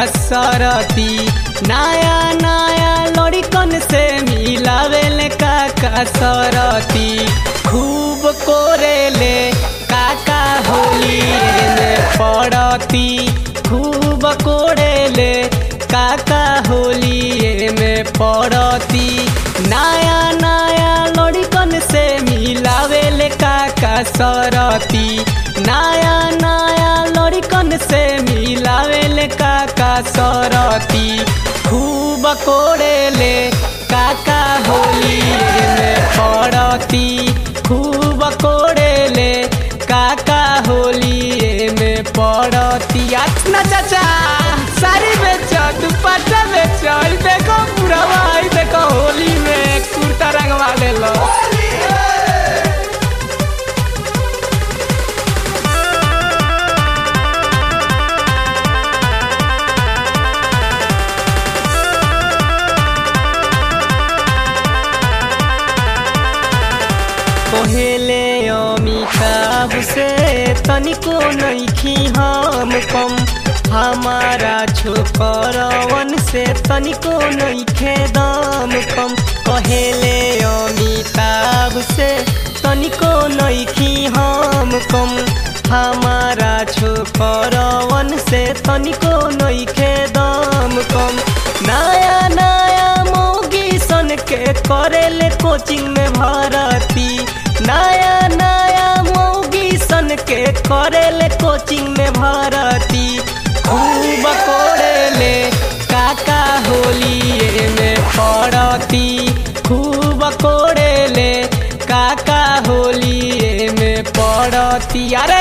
सरती नया नया लड़कन से मिलावेले काका सरती खूब कोरेले काका होली में पड़ती खूब कोरेले काका होली में पड़ती नया नया लड़कन से मिलावेले काका सरती नया नया लड़कन से मिलावेले काका सरती खूब कोरेले काका होली में पड़ती खूब कोरेले काका होली में पड़ती ना चाचा सारी बेच दुपट्टा बेच ई देखो पूरा भाई देखो होली में कुर्ता रंगवा ले लो पहले अमिताभ से तनिको नइखी हम कम हमारा छोकरवन से तनिको नइखे दाम कम कहेले अमिताभ से तनिको नइखी हम कम हमारा छोकरवन से तनिको नइखे दाम कम नया नया मोगी सन के करेले कोचिंग में भरती नया नया मौगी सन के करेले कोचिंग में भरती खूब कोरेले काका होली में पड़ती खूब कोरेले काका होली में पड़ती अरे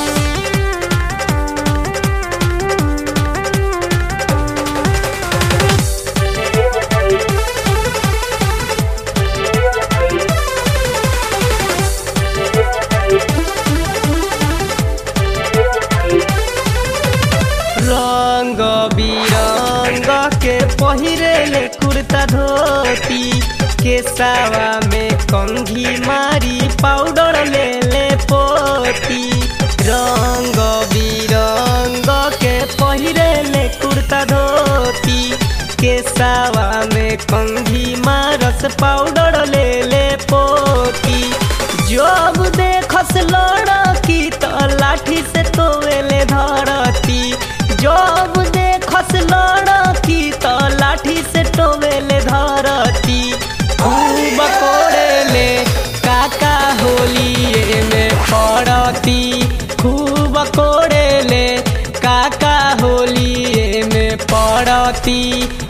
रंग बिरंग के पहिरेले कुर्ता धोती केसावा में कंघी मारी पाउडर ले ले पोती रंग बिरंग के पहिरेले कुर्ता धोती केसावा में कंघी मारस पाउडर ले ले पोती जब देखस लड़की तो लाठी से तोवेले धरती जब देखस लड़की तो लाठी से टोवेले धरती खूब कोरेले काका होली में पड़ती खूब कोरेले काका होली में पड़ती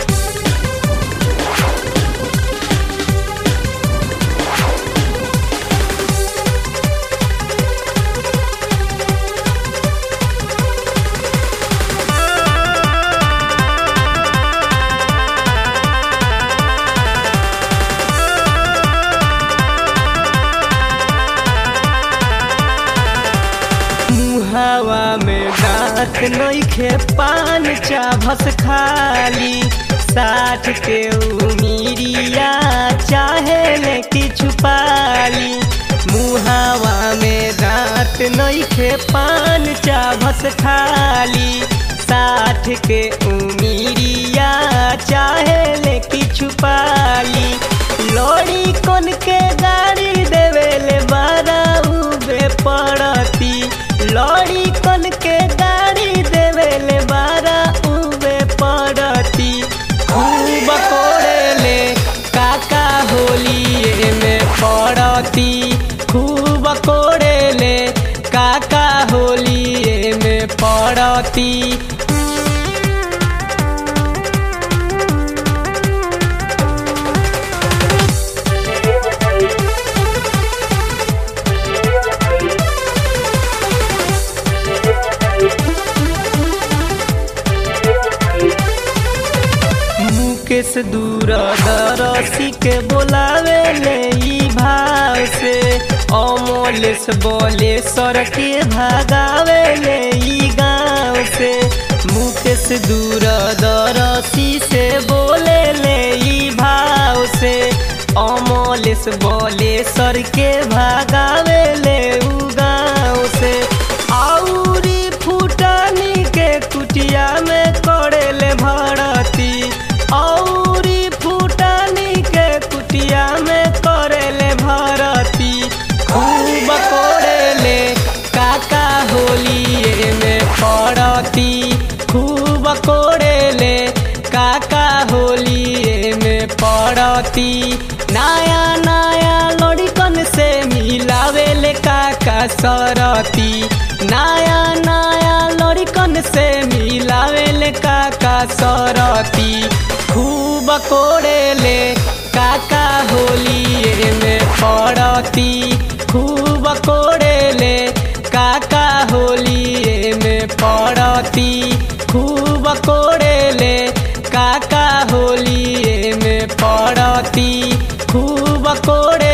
मुहावा में दांत नइखे पान चाभस खाली साठ के उमीरिया चाहे ले किछु पाली मुहावा में दांत नइखे पान चाभस खाली साठ के उमीरिया चाहे ले किछु पाली लोड़ी कोन के गाड़ी देवेले बारा उबे पड़ती लड़ी कन के गाड़ी देवेले बारा उबे पड़ती खूब कोरेले काका होली में पड़ती खूब कोरेले काका होली में पड़ती मुकेश दूर दरसी के बोलावे ले ई भाव से अमोलेश बोले सर के भागावे ले ई गाँव से मुकेश दूर दरसी से बोले ले ई भाव से अमोलेश बोले सर के भागावे ले उ गाँव से आउरी फूटानी के कुटिया में करेले सरती नया नया लड़कन से मिलावेले काका सरती खूब कोड़ेले काका होली में पड़ती खूब कोड़ेले काका होली में पड़ती खूब कोड़ेले काका होली में पड़ती खूब कोड़े